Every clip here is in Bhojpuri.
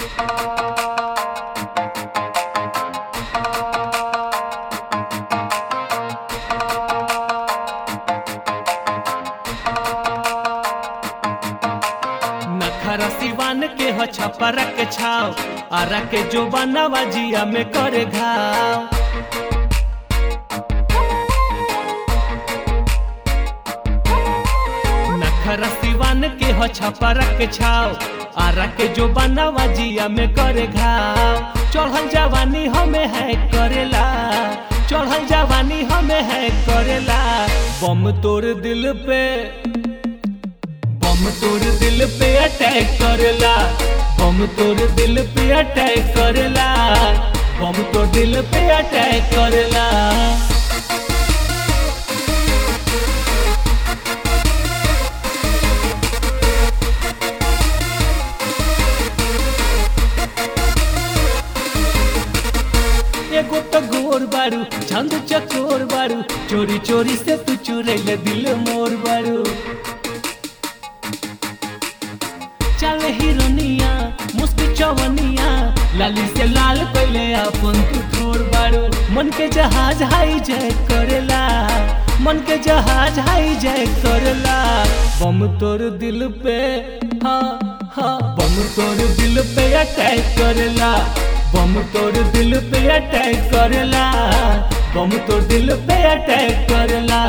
नखरा सिवान के हो छपरा के छाव आरा के जो बनावा जिया में करे घाव नखरा सिवान के हो छपरा के छाव आरा के जो बनावा जिया में करे घाव चढ़ल जवानी हमें है करेला चढ़ल जवानी हमें है करेला बम तोड़ दिल पे बम तोड़ दिल पे अटैक करेला बम तोड़ दिल पे अटैक करेला बम तोड़ दिल पे अटैक करेला एगो तो गोर बारू छंद चकोर बारू चोरी चोरी से तू चुरैले दिल मोर बारू चल हिरोनिया मुस्क चवनिया लाली से लाल कैले अपन तू थोर बारू मन के जहाज हाई जय करेला मन के जहाज हाई जय करेला बम तोर दिल पे हाँ हाँ बम तोर दिल पे अटैक करेला बम तोर दिल पे अटैक करेला बम तोर दिल पे अटैक करेला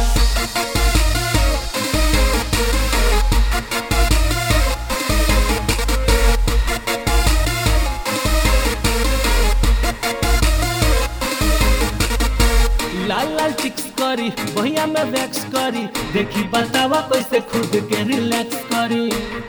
लाल लाल चिक्स करी भैया में वैक्स करी देखी बतावा कैसे खुद के रिलैक्स करी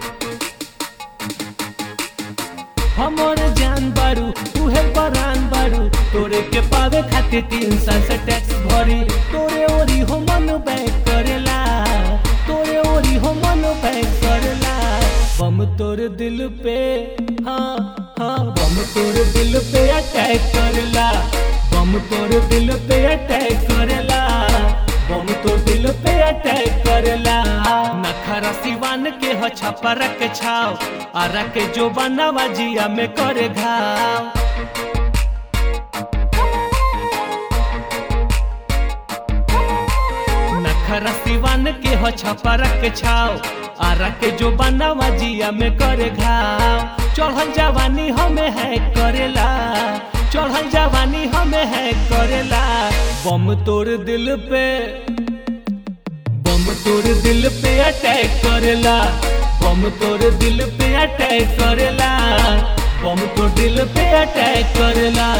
हमारे जान बारू तुहे परान बारू तोरे के पावे खातिर तीन साल से टैक्स भरी तोरे ओरी हो मन बैक करेला तोरे ओरी हो मन बैक करेला बम तोर दिल पे हाँ हाँ बम तोर दिल पे अटैक करेला बम तोर दिल पे अटैक करेला बम तोर दिल पे अटैक करेला नखरा सिवान के हो छपरा के छाव आरा के जो बनावा जिया में करे घाव नखरा सिवान के हो छपरा के छाव आरा के जो बनावा जिया में करे घाव चढ़ल जवानी हमें है करेला चढ़ल जवानी हमें है करेला बम तोड़ दिल पे बम तोड़ दिल पे अटैक करेला बम तोड़ दिल पे अटैक करेला बम तोड़ दिल पे अटैक करेला